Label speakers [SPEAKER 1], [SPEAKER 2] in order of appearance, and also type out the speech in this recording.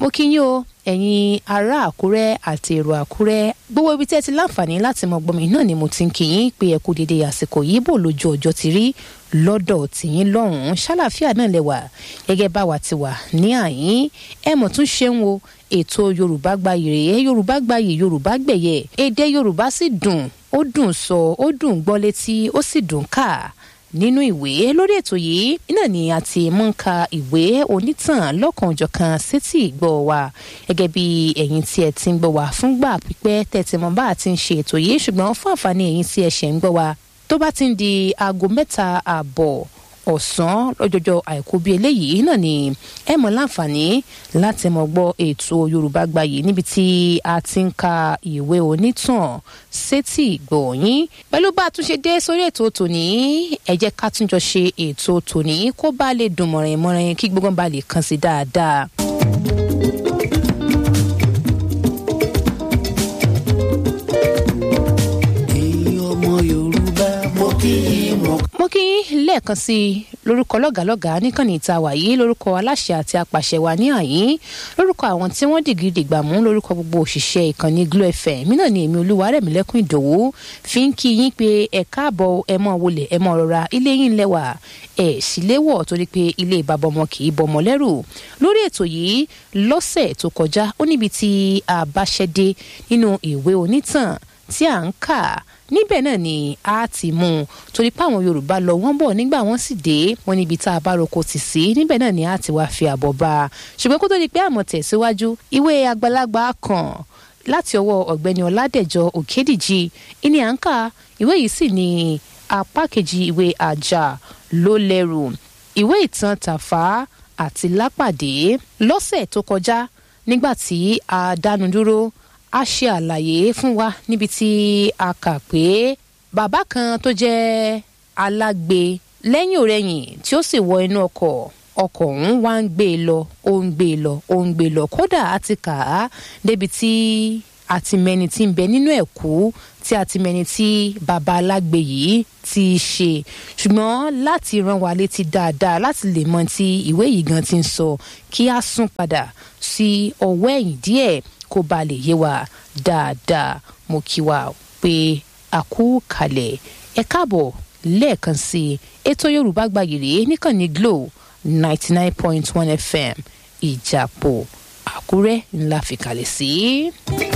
[SPEAKER 1] mo kí yín o ẹ̀yin ará àkúrẹ́ àti èrò àkúrẹ́ gbogbo ibi tí ẹ ti láǹfààní láti mọ gbọmọ náà ni mo ti ń kí yín pé ẹ kú dédé àsìkò yìí bò lójú ọjọ́ ti rí lọ́dọ̀ tìyín lọ́hùn-ún ṣàlàfíà náà lẹ́wà gẹ́gẹ́ báwa ti wà ní àyín ẹ mọ̀ tún ṣeun o ètò yorùbá gbayì rèé yorùbá gbayì yorùbá gbẹ̀yẹ èdè yorùbá sì dùn ó dùn sọ ó dùn gbọ́ létí ó sì dùn ká nínú ìwé lórí ètò yìí náà ni a ti mú ń ka ìwé onítàn lọ́kànjọ̀kan sétí ìgbọ́ wa gẹ́gẹ́ bí ẹ̀yin tí ẹ ti ń gbọ́ wa fúngbà pípẹ́ tẹ̀tí mọ́ bá a ti ń ṣe ètò yìí ṣùgbọ́n fún àǹfààní ẹ̀yin tí ẹ ṣẹ̀ ń gbọ́ wa tó bá ti ń di aago mẹ́ta ààbọ̀ ọ̀sán lọ́jọ́jọ́ àìkú bíi eléyìí náà ni ẹ mọ̀ láǹfààní láti mọ̀ gbọ́ ètò yorùbá gbayì níbi tí a ti ń ka ìwé onítàn sétí ìgbọ̀nyín pẹ̀lú bá a tún ṣe dé sórí ètò tòní ẹ jẹ́ ká tún jọ ṣe ètò tòní kó bá lè dùn mọ̀rìn mọ̀rìn kí gbogbo bá lè kàn sí dáadáa.
[SPEAKER 2] ọmọ yorùbá mo kí i mo.
[SPEAKER 1] mo kí yín lẹ́ẹ̀kan sí i lórúkọ lọ́gàálọ́gàá níkànnì ìta wàyí lórúkọ aláṣẹ àti apàṣẹ wa ní àyín lórúkọ àwọn tí wọ́n dìgírí dìgbà mú lórúkọ gbogbo òṣìṣẹ́ ìkànnì glo fm mí náà ni èmi olúwarẹ̀mílẹ́kùn ìdòwú fi ń kí yín pé ẹ káàbọ̀ ẹ mọ̀ wọlé ẹ mọ̀ rọra ilé yín lẹ́wà ẹ sì léwọ̀ torí pé ilé bàbá ọmọ kì í bọmọ lẹ́rù lórí ètò yìí lọ́sẹ̀ tó kọjá ó níbi tí a bá ṣẹ́dé nínú ìwé onítàn tí à ń kà níbẹ̀ náà ni a ti mú un torí pé àwọn yorùbá lọ wọ́n bọ̀ nígbà wọ́n sì dé wọn níbi tá a bá roko tì sí níbẹ̀ náà ni a ti wá fi àbọ̀ bá a ṣùgbọ́n kó tó di pé àmọ̀ tẹ̀síwájú ìwé àgbàlagbà kan láti ọwọ́ ọ̀gbẹ́ni ọ̀làdẹ̀jọ òkèdìjì ìní à ń kà ìwé yìí sì ni apá kejì ìwé àjà ló lẹ́rù ìwé ìtàn tàfà àti lápàdé lọ́sẹ̀ tó kọjá nígbà tí a dánu dúró a ṣe àlàyé fún wa níbi tí a kà pé bàbá kan tó jẹ́ alágbe lẹ́yìn òrẹ́yìn tí ó sì wọ inú ọkọ̀ ọkọ̀ ọ̀hún wá ń gbé e lọ ó ń gbé e lọ ó ń gbé e lọ kódà a ti kà á débi tí a ti mẹni tí ń bẹ nínú ẹ̀kú tí a ti mẹni tí bàbá alágbe yìí ti ṣe ṣùgbọ́n láti rán wa létí dáadáa láti lè mọ tí ìwé yìí gan ti ń sọ kí a sún padà sí ọwọ́ ẹ̀yìn díẹ̀ kó ba lè yé wa dáadáa mo kí wa pé a kú kalẹ̀ ẹ káàbọ̀ lẹ́ẹ̀kan sí i ètò yorùbá gbayì rèé níkànnì glo ninety nine point one fm ìjàpọ̀ àkúrẹ́ ńlá fìkàlẹ̀ sí.